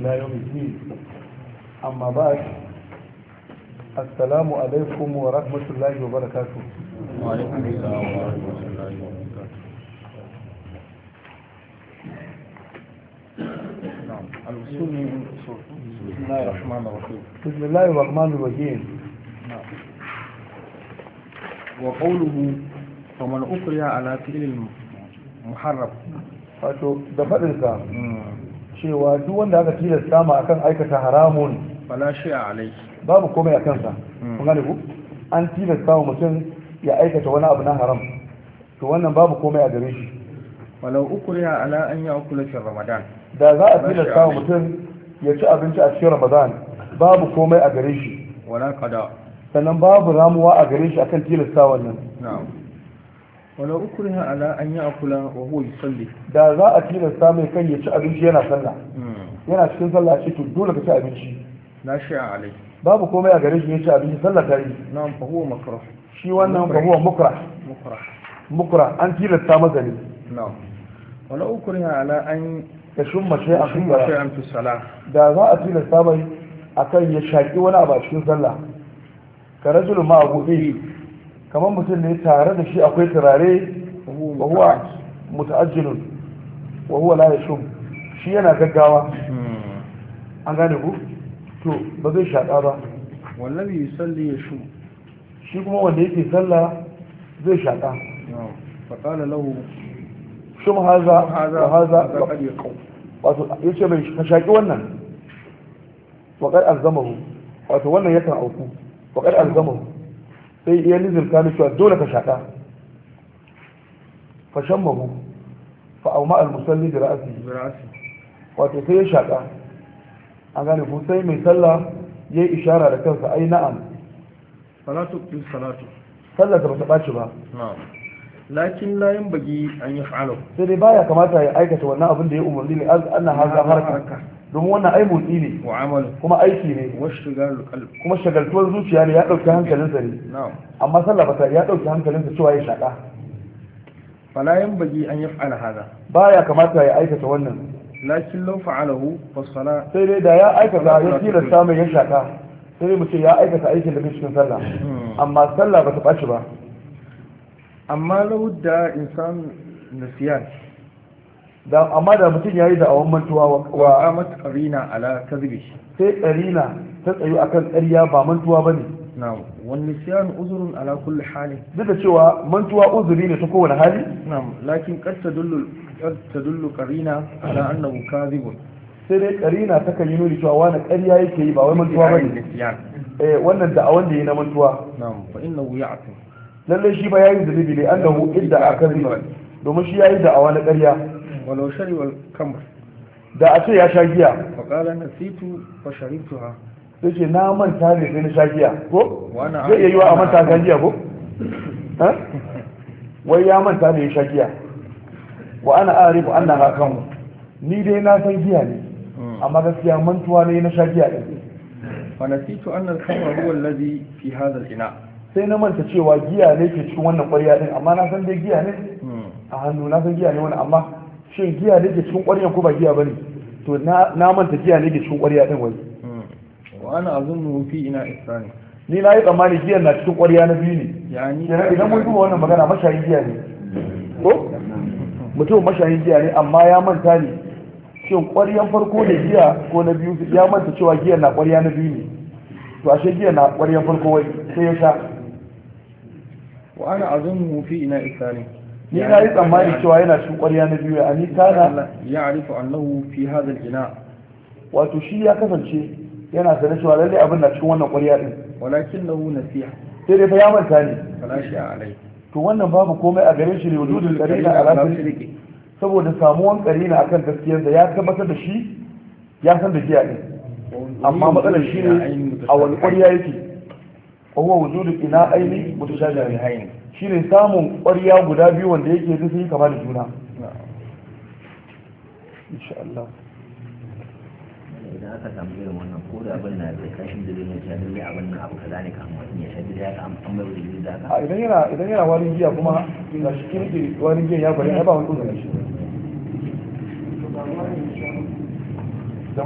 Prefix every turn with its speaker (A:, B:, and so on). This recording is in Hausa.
A: إلى يوم الدين أما بعد السلام عليكم ورحمة الله وبركاته
B: وعليكم السلام ورحمة الله وبركاته نعم الوصول من الأصول بسم الله الرحمن الرحيم
A: بسم الله الرحمن الرحيم
B: نعم وقوله فمن أكره على فعل المحرم
A: wato da faɗinsa cewa duk wanda aka tilasta ma akan aikata haramun
B: فلا شيء عليه
A: babu komai a kansa
B: Mm.
A: kun gane ku an tilasta wa mutum ya aikata wani abu na haram to wannan babu komai a gare shi
B: ولو أكره على أن يأكل في رمضان
A: da za a
B: Ba shi
A: tilasta wa
B: alai.
A: mutum ya ci abinci a cikin ramadan babu komai a gare shi
B: ولا قضاء
A: sannan babu ramuwa a gare shi akan tilasta wannan
B: نعم ولو أكره على أن يأكل وهو يصلي
A: da za a tilasta mai kan ya ci abinci yana sallah yana cikin sallah ce to dole ka ci abinci
B: لا شيء عليه
A: babu komai a gare shi ya ci abinci sallah ta yi
B: نعم فهو مكروه
A: shi wannan ba huwa mukra
B: مكره
A: mukra an tilasta masa ne
B: نعم ولو أكره على أن
A: ya shumma sai a
B: يشم
A: shumma
B: شيئا في الصلاة
A: da za a tilasta mai akan ya shaki wani abu a cikin sallah ka rajulun ma abu kamar mutum ne tare da shi akwai turare
B: وهو
A: wa huwa muta'ajjilun wa huwa la yashum shi yana gaggawa
B: مم.
A: an gane ku to ba zai shaƙa ba
B: والذي يصلي يشم
A: shi kuma wanda yake sallah zai shaƙa
B: نعم فقال له
A: shum haza
B: هذا
A: wa haza
B: هذا قد يقوم
A: wato yace mai ka shaƙi wannan wa qad alzamahu wato wannan yakan auku wa qad alzamahu sai iya nizilta ni cewa dole ka shaƙa fa shammahu fa auma al musalli bi ra'sihi
B: برأسه
A: wato sai ya shaƙa an gane ko sai mai sallah ya yi ishara da kansa ai na'am
B: فلا تبطل صلاته
A: sallar ta bata ɓaci ba
B: نعم لكن لا ينبغي أن يفعله
A: sai dai baya kamata ya aikata wannan abin da ya umarni ne an haza harka domin wannan ai motsi ne
B: وعمله
A: kuma aiki ne
B: واشتغال القلب
A: kuma shagaltuwar zuciya ne ya ɗauki hankalinsa ne
B: نعم
A: amma sallah bata ya ɗauki hankalinsa cewa ya shaƙa
B: فلا ينبغي أن يفعل هذا
A: baya kamata ya aikata wannan
B: لكن لو فعله فالصلاة
A: sai dai da ya aikata ya tilasta mai ya shaƙa sai dai mu ce ya aikata aikin da bai cikin sallah amma sallah bata ɓaci ba
B: أما لو ادعى إنسان نسيان
A: da amma da mutum ya yi da awon mantuwa wa- wa
B: وقامت قرينة على كذبه
A: sai ƙarina ta tsayu akan ƙarya ba mantuwa ba ne
B: نعم والنسيان عذر على كل حال
A: duk da cewa mantuwa uzuri ne ta kowane hali
B: نعم لكن قد تدل قد تدل قرينة على أنه كاذب
A: sai dai ƙarina ta kan yi nuni cewa wani ƙarya yake yi ba wai mantuwa ba
B: عن
A: ne
B: النسيان
A: eh wannan da awon da yi na mantuwa
B: نعم فإنه يعتم
A: lallai shi ba yayi zunubi ne annahu idda aka riba domin shi yayi da awa na ƙarya
B: ولو شرب الخمر
A: da a ce ya sha giya
B: فقال نسيت فشربتها
A: sai ce na manta ne sai na sha giya ko
B: Wani
A: zai iya yi wa a manta kan giya ko Ha? wai ya manta ne ya sha giya wa ana arifu annaha kan ni dai na san giya ne amma gaskiya mantuwa ne na sha giya din
B: فنسيت أن الخمر هو الذي في هذا الإناء
A: sai na manta cewa giya ne ke cikin wannan ƙwarya din amma na san dai giya ne a hannu na san giya ne wani amma shin giya ne ke cikin ƙwaryan ko ba giya bane to na na manta giya ne ke cikin ƙwarya din wai
B: وأنا أظنه في إناء الثاني
A: ni na yi tsammani giyan na cikin ƙwarya na biyu ne
B: يعني
A: kenan idan mun duba wannan magana mashayin giya ne ko mutum mashayin giya ne amma ya manta ne shin ƙwaryan farko ne giya ko na biyu ya manta cewa giyan na ƙwarya na biyu ne to ashe giyan na ƙwaryan farko wai sai ya sha
B: وأنا أظنه في إناء الثاني
A: ni na yi tsammani cewa yana cikin ƙwarya na biyu a ni kana
B: يعرف أنه في هذا الإناء
A: wato shi ya kasance yana sanar cewa lallai abin na cikin wannan ƙwarya din
B: ولكنه نسيه
A: sai dai fa ya manta ne
B: فلا شيء عليه
A: to wannan babu komai a gare shi ne wujudul qarina ala sirri saboda samuwan qarina akan gaskiyar da ya tabbatar da shi ya san da giya din amma matsalar shi ne a wani ƙwarya yake wa huwa wujudul ina aini mutashabihain shine samun ƙwarya guda biyu wanda yake duk sun yi kama da juna insha Allah
C: idan aka samu irin wannan ko da abin na da kashin da zai sha lalle abin nan abu kaza ne kan mutum ya sha da ya an an bai da da
A: a idan yana idan yana warin giya kuma ga shi kirki warin giya ya bari ai ba wani uzuri shi